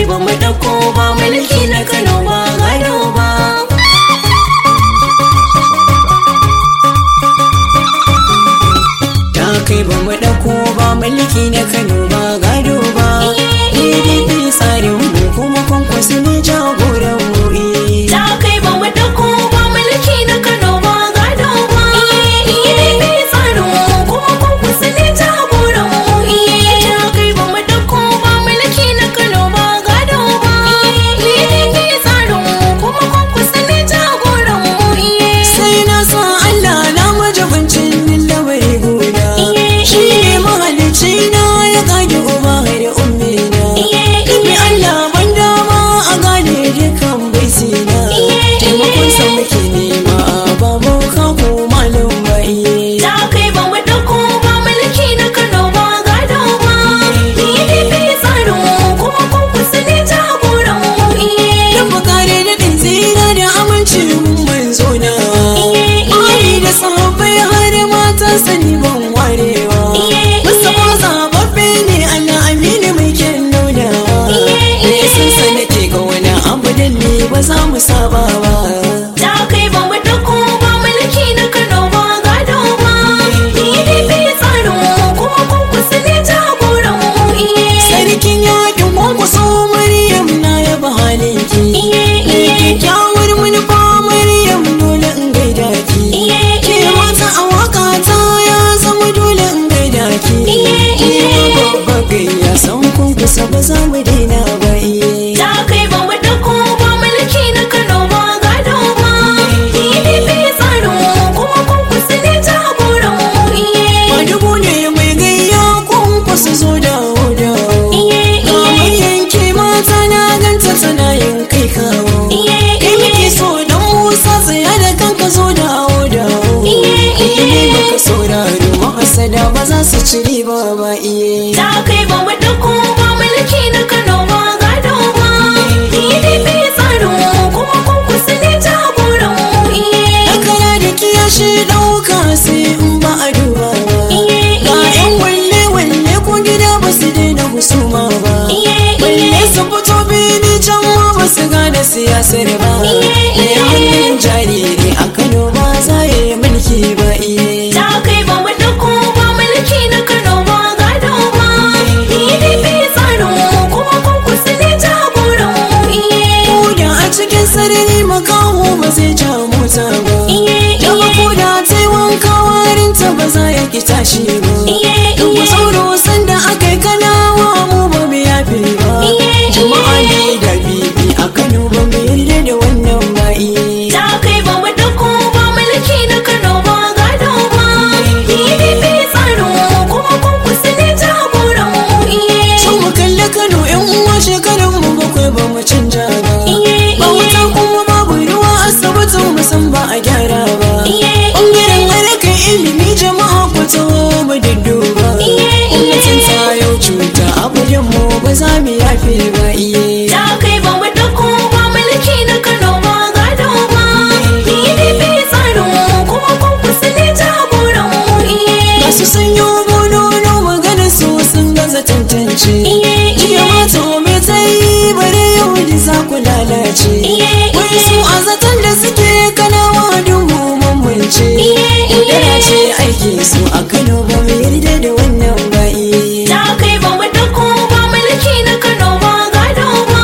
kai ba mu dauko ba mulki na Kano ba gado ba ta kai ba mu dauko ba mulki na Kano ba gado ba PDP tsarin mu kuma kwankwaso ne jagoran mu eh. Ta kai ba mu dauko ba mulki na Kano ba gado ba. PDP tsarin mu kuma kwankwaso ne jagoran mu. Ta kai ba mu dauko ba mulki na Kano ba gado ba. PDP tsarin mu kuma kwankwaso ne jagoran mu. sai na sa Allah na majabancin lamari guda shi ne mahalicci na ya kage uba da ummi na Ibi Allah ban dama a gane dukan baisina taimakon sa muke nema ba mu ka ko malum ba iye Ta kai ba mu dauko ba mulki na Kano ba gado ba. PDP tsarin mu kuma kwankwaso ne jagoran mu. Dan bukare da ɗin tsira da amincin manzo na Ari da sahabbai har mata sani ban warewa Mustapha zababbe ne Allah amini mai kyan nuna Me san sa nake ga wani abu da ni ba za mu saba ba Ta kai ba mu dauko ba mulki na Kano ba gado ba. PDP tsarin mu kuma kwankwaso ne jagoran mu. Sarkin yakin kwankwaso Maryam na yaba halinki Kyakkyawar manufa Maryam dole in gaida ki Ke mata a waka ta ya zama dole in gaida ki Ke ma babba gayya san kun kusa ba za mu daina ba iye Ta kai ba mu dauko ba mulki na Kano ba gado ba. PDP tsarin mu kuma kwankwaso ne jagoran mu. Ba dubu ne mai gayya kun kusa zo da hoda Kamar yanke mata na ganta tana yin kai kawo Kai muke so dan Musa tsaya da kanka zo da hoda Ilimi baka sauraro mahasada ba za su ci riba ba iye Ta kai ba mu dauko ba mulki na Kano ba gado ba. PDP tsarin mu kuma kwankwaso ne jagoran mu. Dakara da kiyashi ɗauka sai in ba a duba ba Ga 'yan walle-walle ko gida ba su daina husuma ba Balle su fito bini can ma ba su gane siyasar ba Mai hannun jariri a Kano ba za ya yi mulki ba iye Ta kai ba mu dauko ba mulki na Kano ba gado ba. PDP tsarin mu kuma kwankwaso ne jagoran mu. Koda a cikin sarari makaho ba zai ja mota ba Daga koda ta yi wanka warinta ba za ya ki tashi ba Duk sauro sanda aka yi kanawa mu ba mu yafe ba Jama'a ne da bibi a Kano ba mu yarda da wannan ba iye Ta kai ba mu dauko ba mulki na Kano ba gado ba. PDP tsarin mu kuma kwankwaso ne jagoran mu. Sun mu kalli Kano yan uwa shekarun mu bakwai ba mu canja ba Ba wuta kuma babu ruwa asibitin mu san ba a gyara ba Ɓangaren harkar ilimi jama'a ku taho mu dudduba Gwamnatin ta yau cuta a gudun mu ba za mu yafe ba iye Ta kai ba mu dauko ba mulki na Kano ba gado ba. PDP tsarin mu kuma kwankwaso ne jagoran mu. Masu sanyo bonono magana su sun gaza tantance Jiya mata me ta yi bare yau da za ku lalace Wai su a zaton da suke kanawa dubu mamance Yaudara ce aiki su a Kano ba mu yarda da wannan ba iye Ta kai ba mu dauko ba mulki na Kano ba gado ba.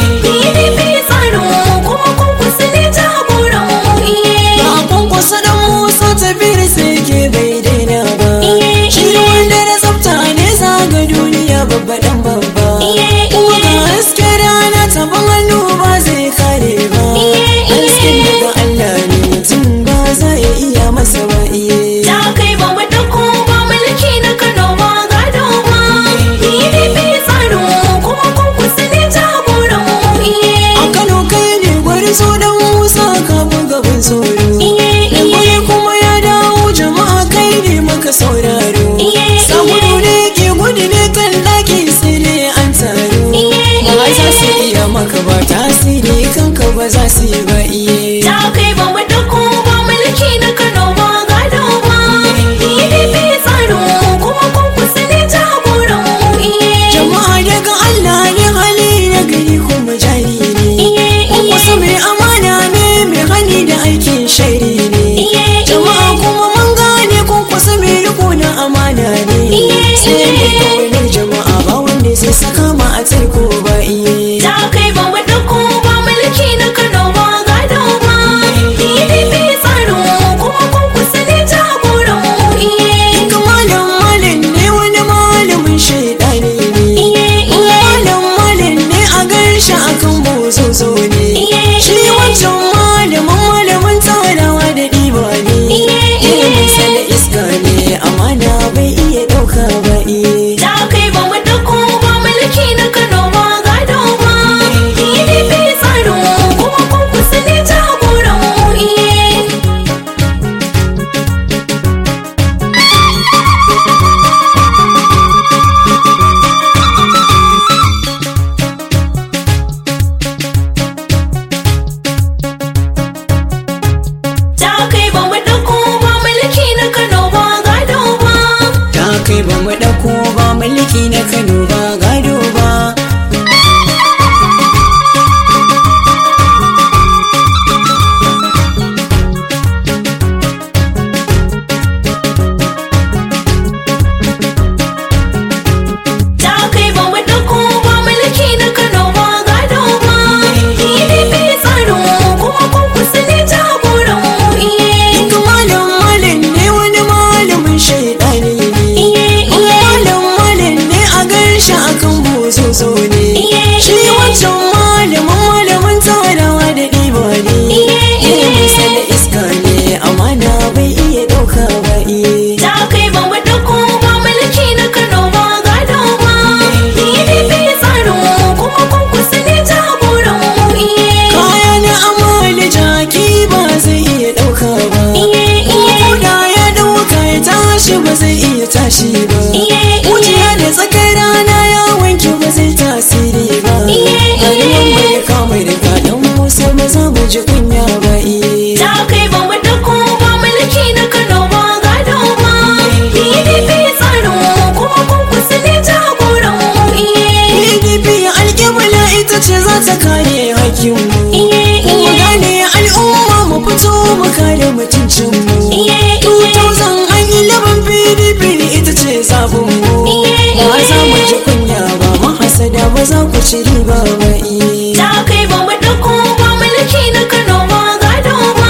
PDP tsarin mu kuma kwankwaso ne jagoran mu. Ba a kwankwasa dan Musa tafiyar sai ke bai daina ba Shi wanda da tsafta ne zaga duniya babba dan babba Kuma ga haske rana taban hannu ba zai kare ba Hasken daga Allah ne mutum ba za ya iya masa ba iye Ta kai ba mu dauko ba mulki na Kano ba gado ba. PDP tsarin mu kuma kwankwaso ne jagoran mu. A Kano kai ne gwari so dan Musa kafin gaban tsoro Da gwari kuma ya dawo jama'a kai ne maka sauraro Samudu ne ke gudu ne kan daki sai dai an taro Ba za su iya maka ba tasiri kanka ba za su yi ba iye Ta kai ba mu dauko ba mulki na Kano ba gado ba. PDP tsarin mu kuma kwankwaso ne jagoran mu. Jama'a daga Allah ne hali na gari bozo ne shi wancan malamin malamin tsarawa da ɗiba ne ilimin sa da iska ne amana bai iya ɗauka ba iye Da kai ba mu dauko ba mulki na Kano ba gado ba. PDP tsarin mu kuma kun kusa ne jagoran mu iye. Da kai ba mu dauko ba mulki na Kano ba gado ba. ta kai ba mu ɗauko ba mulki na kano ba gado ba Da kai ba mu dauko ba mulki na Kano ba gado ba. PDP tsarin mu kuma kun kusa ne jagoran mu iye. Duk malam malam ne wani malamin shaidani ne Iye iye malam malam ne a garsha akan bozo ne iye shi wancan malamin malamin tsarawa da ɗiba ne ilimin sa da iska ne amana bai iya ɗauka ba iye Da kai ba mu dauko ba mulki na Kano ba gado ba. PDP tsarin mu kuma kun kusa ne jagoran mu iye. kaya na amali jaki ba zai iya ɗauka ba Iye iye Koda ya ɗauka ya tashi ba zai iya tashi ba iye Wuciya da tsakar rana ya wanke ba zai tasiri ba Iye, Rayuwar iye. mai kamar da kaɗan musa ba za mu ji kunya ba iye Da kai ba mu dauko ba mulki na Kano ba gado ba. PDP tsarin mu kuma kun kusa ne jagoran mu iye. PDP alƙibla ita ce za ta kare hakkinmu Iye Mu iye gane al'umma mu fito mu kare mutuncinmu iye 2011 PDP ita ce zabinmu Iye, Ba za mu iye. ji kunya ba mahasada ba za ku ci riba ba iye Da kai ba mu dauko ba mulki na Kano ba gado ba.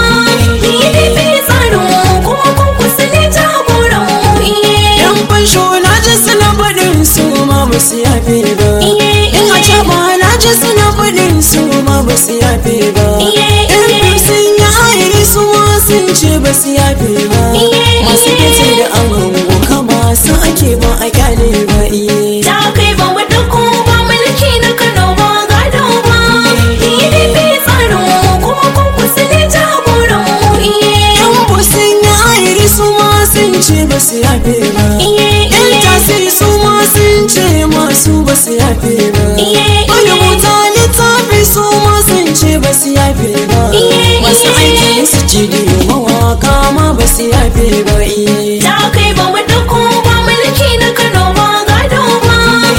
PDP tsarin mu kuma kun kusa ne jagoran mu iye. Yan fansho na ji suna faɗin su ma ba su yafe ba. Iye In a iye caba na ji suna faɗin su ma ba su yafe ba. Iye, Yan iye. fim sun yi airi su ma sun ce ba su yafe ba. Iye, Masu iye. kece da an hango kama su ake ba a kyale ba iye. Da kai ba mu dauko ba mulki na Kano ba gado ba. PDP tsarin mu kuma kun kusa ne jagoran mu iye. Yan bu sun yi airi su ma sun ce ba su yafe ba. Iye Yan iye tasiri su ma sun ce masu ba su yafe ba. Iye, Marubuta littafi su ma sun ce ba su yafe ba. Iye, Masu iye. aikin su cidiyo mawaka ma ba su yafe ba. iye. Da kai ba mu dauko ba mulki na Kano ba gado ba.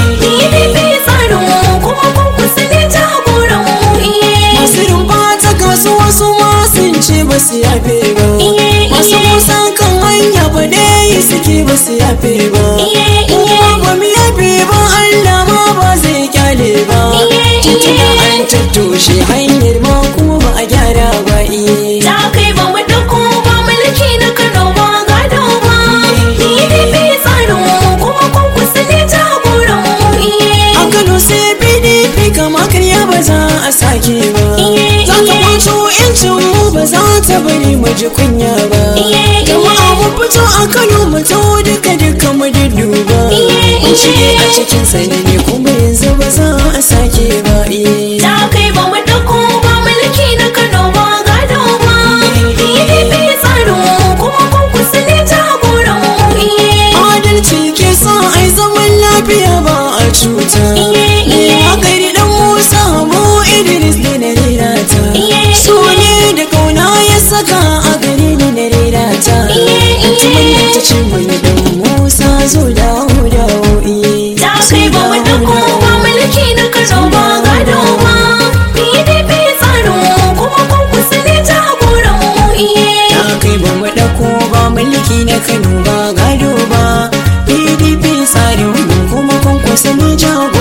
PDP tsarin mu kuma kun kusa ne jagoran mu iye. Masu rumfa ta kasuwa su ma sun ce ba su yafe ba. Iye, Masu iye. musa kan hanya ba dai suke ba su yafe ba. Iye, Kuma iye. ba mu yafe ba Allah ma ba zai kyale ba. Iye, Tituna iye. an tattoshe hanyar ma kuma ba a gyara ba iye. Da kai ba mu dauko ba mulki na Kano ba gado ba. PDP tsarin mu kuma kun kusa ne jagoran mu iye. A Kano sai PDP kama karya ba za a sake ba. Iye, Za ta iye. kwato yancin mu ba za ta bari mu ji kunya ba. Iye, Jama'a iye. mu fito a Kano mu taho duka duka mu dudduba. Iye, Mun shige iye. a cikin sanani kuma yanzu ba za a sake ba. iye. Da kai ba mu dauko ba mulki na Kano ba gado ba. PDP tsarin mu kuma kun kusa ne jagoran mu iye. Adalci ke sa ai zaman lafiya ba a cuta. Iye, iye. Hakari dan Musa mu Idris ne na rera ta. Iye, So ne da kauna ya saka a gare ni na rera ta. Iye, Anti iye. manyan ta ce mai dan Musa zo dawo dawo iye. Da Zo kai ba mu dawo, dauko dawo. ba mulki na Kano ba gado ba. PDP tsarin mu kuma kun kusa ne jagoran mu iye. Ta kai ba mu ɗauko ba mulki na Kano ba gado ba. PDP tsarin mu kuma kun kusa ne jago